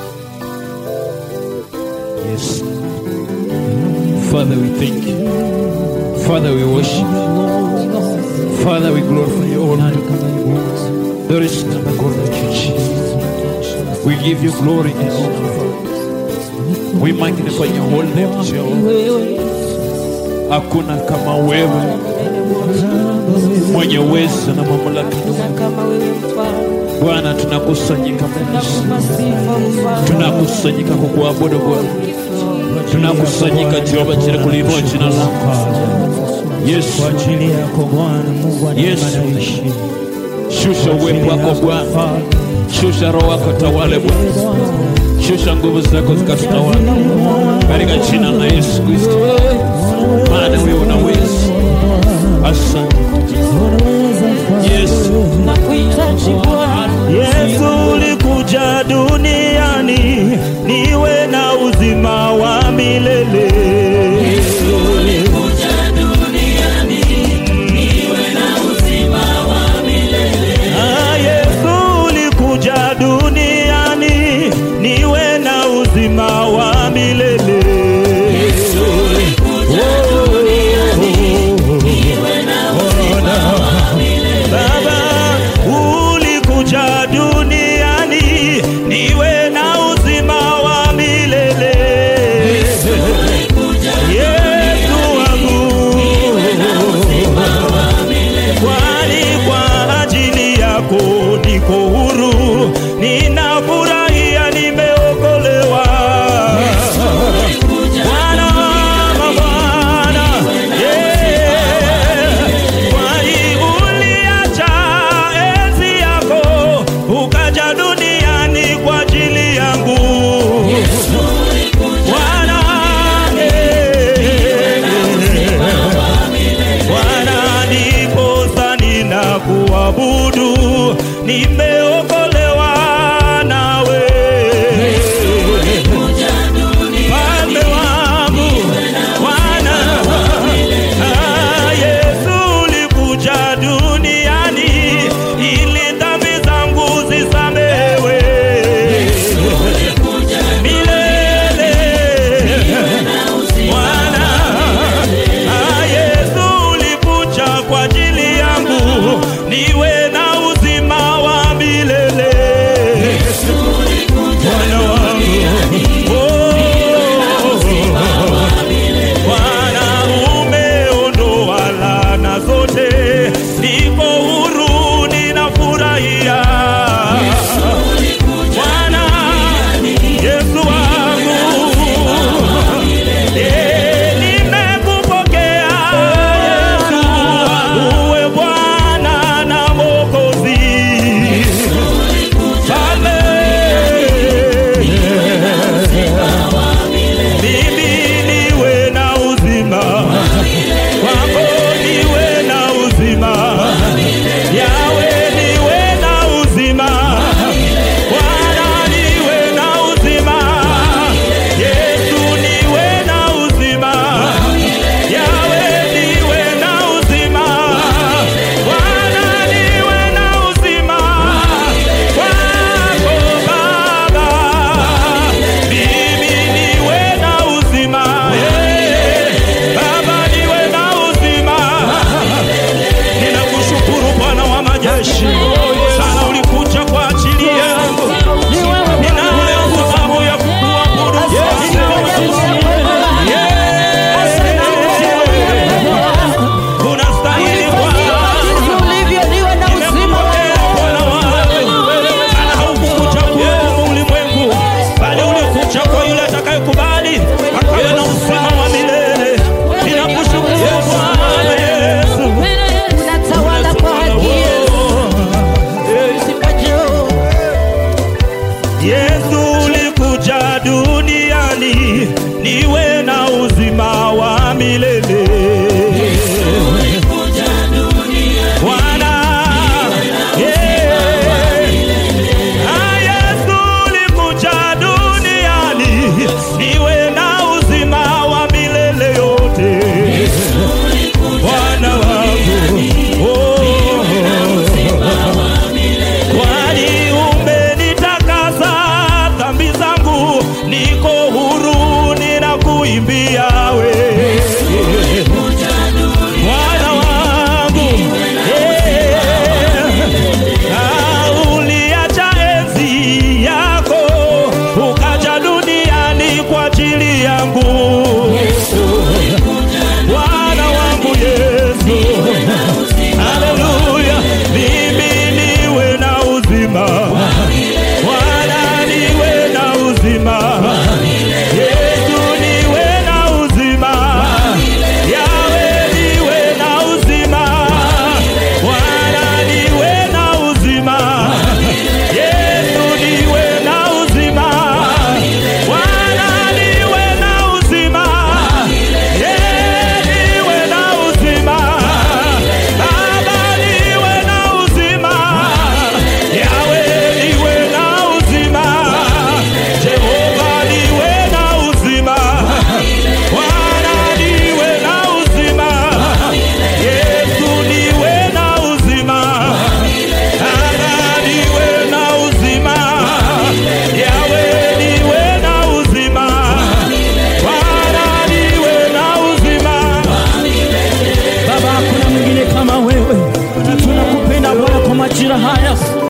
Yes. Father, we thank you. Father, we worship you. Father, we glorify your nani name. kama wewe Bwana? There is none like you, Jesus. We give you glory and honor, Father. We magnify your holy name, Jehovah. Wewe Hakuna kama wewe mwenye uwezo na mamlaka. na kama wewe mfalme, Bwana, tunakusanyika mbele zako. nakupa sifa mfalme. tunakusanyika kukuabudu Bwana, tunakusanyika Jehova chini kuliinua jina lako Yesu. kwa ajili yako Bwana Mungu wa neema Yesu. na heshima. Shusha uwepo wako Bwana, shusha roho wako tawale Bwana, shusha nguvu zako zikatutawale katika jina la Yesu Kristo, maana wewe unaweza. Asante Yesu, Nakuhitaji Bwana, Yesu ulikuja duniani niwe na uzima wa milele. Ah, Yesu ulikuja duniani niwe na uzima wa milele. Baba ulikuja duniani niwe na uzima wa milele. Yesu wangu, kwani kwa ajili yako niko huru, ninafurahia nimeokolewa. Bwana, Bwana, yeah. Kwani uliacha enzi yako ukaja duniani kwa ajili yangu. Bwana, eh, Bwana, ndiposa ninakuabudu, nimeokolewa